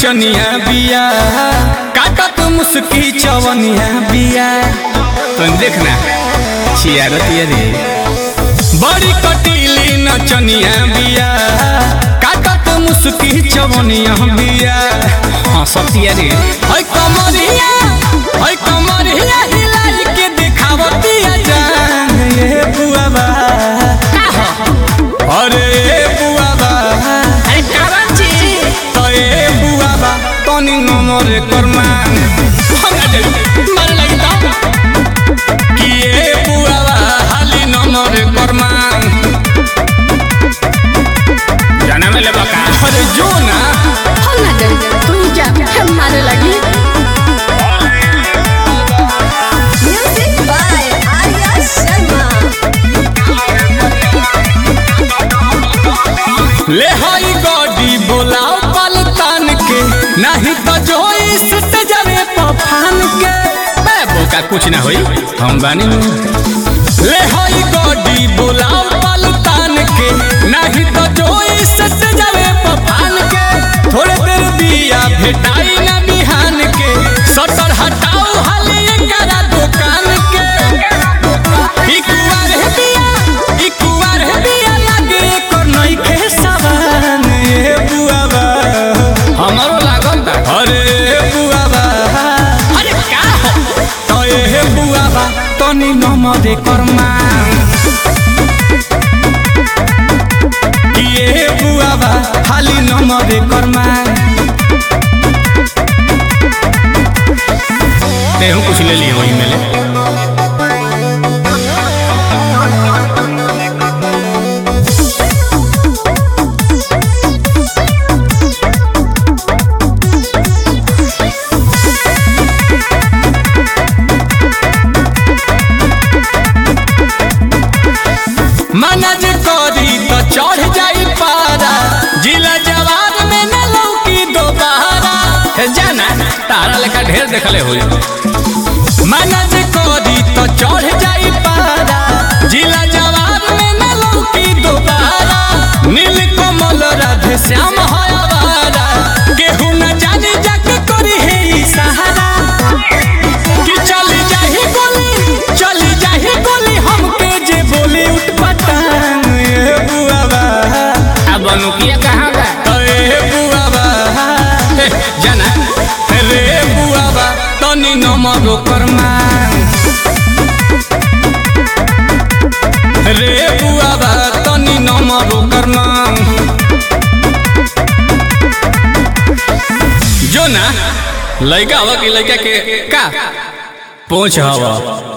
नचनिया बिया काटत मुस्की चवनिया बिया तुम देखना छियारतिया रे बड़ी कटीली नचनिया बिया काटत मुस्की चवनिया बिया हाँ सतिया रे है कमरिया है कमरिया हिलाई के दिखावतिया जान ये बुआबा अरे बुआबा अरे कारण छी तो ए बुआबा तनी नमर करमान हमरा दे मार लगी तो कि ए बुआबा हाली नमर करमान जाना में लेबा का अरे जो ना हम ना डर तू जा हम मारे लगी म्यूजिक बाय आर्या शर्मा ले हई गॉडी बोलाओ पलतान के नहीं तो जो इस जरे पफान के मैं बोका कुछ ना होई हम बानी ले हई गॉडी बोलाओ पलतान के नहीं तो जो इस जरे पफान के थोड़े देर बिया भेटाई ना बिहान के सटर हटाओ हाले एकरा दुकान के इकुआर है बिया इकुआर है बिया लागे एकर नइखे सवान ए बुआबा हमरो लागल ता अरे बुआबा अरे का हो तो ए बुआबा तनी नमरे कर्मा ये बुआबा खाली नमरे कर्मा तेहू कुछ ले लिए वही में ले मनज करी तो चढ़ जाई पारा जिला जवान में न लौकी दोबारा हे जाना तारा लेखा ढेर देखले होई मनज करी तो चढ़ जाई पारा जिला जवान में न लौकी दोबारा नील कमल राधे श्याम हवारा केहू न जाने जग करी है ई सहारा कि चली जाही गोली चली जाही गोली हमके जे बोली उठ पटान ए बुआबा अब अनुकिया कहाँ बा ए बुआबा ए, जाना रे बुआबा तनी नमरो करमान रे बुआबा तनी नमरो करमान जो ना लड़का हवा की लड़का के का पहुंच हवा